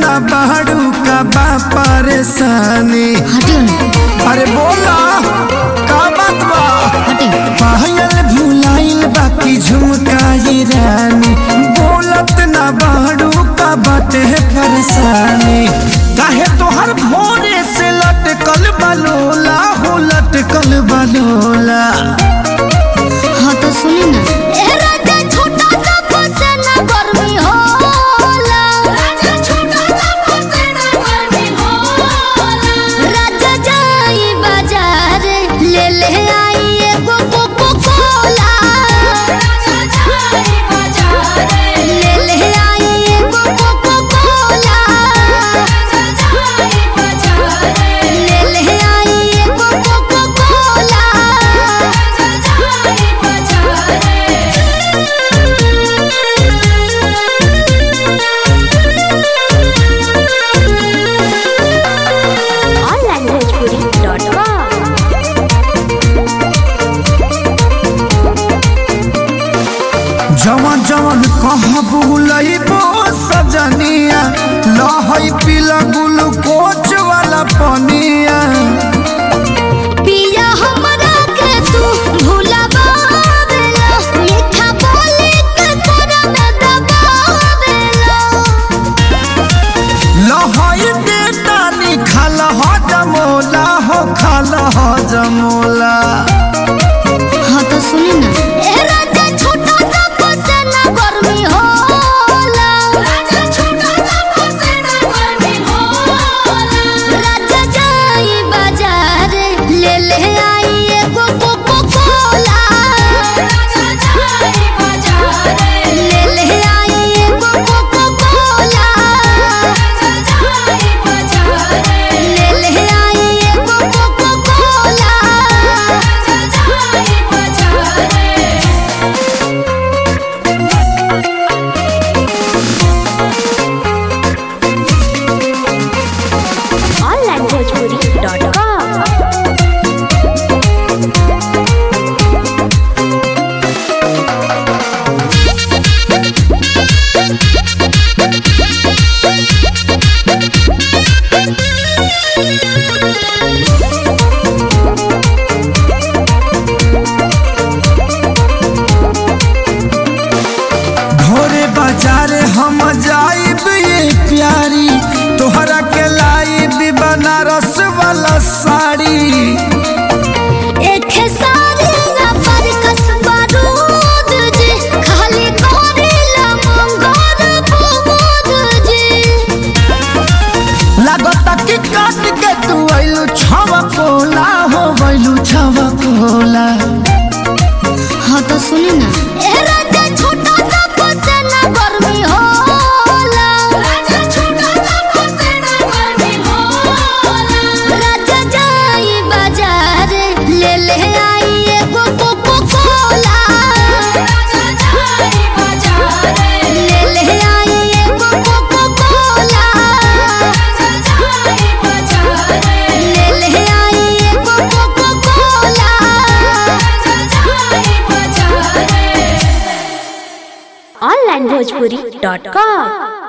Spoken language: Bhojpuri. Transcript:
ना बाड़ू का बा परेशानी हटियो ना अरे बोला का बात बा हटियो पायल भुलाइल बाकी झुमकाई रानी बोलत ना बाड़ू का बाटे परेशानी काहे तोहर भोरे से लटकल बलोला हो लटकल बलोला हाँ तो सुनी ना ए राजा छोटा सा फसेना गर्मी होला राजा छोटा सा फसेना गर्मी होला राजा जाई बाजार ले ले आई एगो कोको कोला राजा जाई बाजार ले ले आई एगो कोको कोला राजा जाई बाजार ले ले आई एगो कोको कोला राजा जाई बाजार onlinebhojpuri.com जवन जवन कह बुलइबो सजनिया लहई पीला ग्लूकोच वाला पनिया पिया हमरा के तू भुलावेला मीठा बोली के तोरा में दबावेला लहई बेटानी खाल ह जमोला हो खाल ह जमोला हाँ तो सुनी ना ए राजा छोटा सा फसेना गर्मी होला राजा छोटा सा फसेना गर्मी होला राजा जाई बाजार ले ले आई एगो कोको कोला राजा जाई बाजार ले ले आई एगो कोको कोला राजा जाई बाजार ले ले आई एगो कोको कोला राजा जाई बाजार onlinebhojpuri.com भोरे बाजार हम जाइब ये प्यारी तोहरा के लाइब बनारस वाला साड़ी एक सारी ना पर कसबा रूद जी खाली करेला मंगोर बुबूद जी लागता कि काट के तू आइलू छवा कोला हो गइलू छवा कोला हाँ तो सुनी ना ए राजा छोटा सा फसेना गर्मी होला राजा छोटा सा फसेना गर्मी होला राजा जाई बाजार ले ले आई एगो कोको कोला राजा जाई बाजार ले ले आई एगो कोको कोला राजा जाई बाजार ले ले आई एगो कोको कोला राजा जाई बाजार onlinebhojpuri.com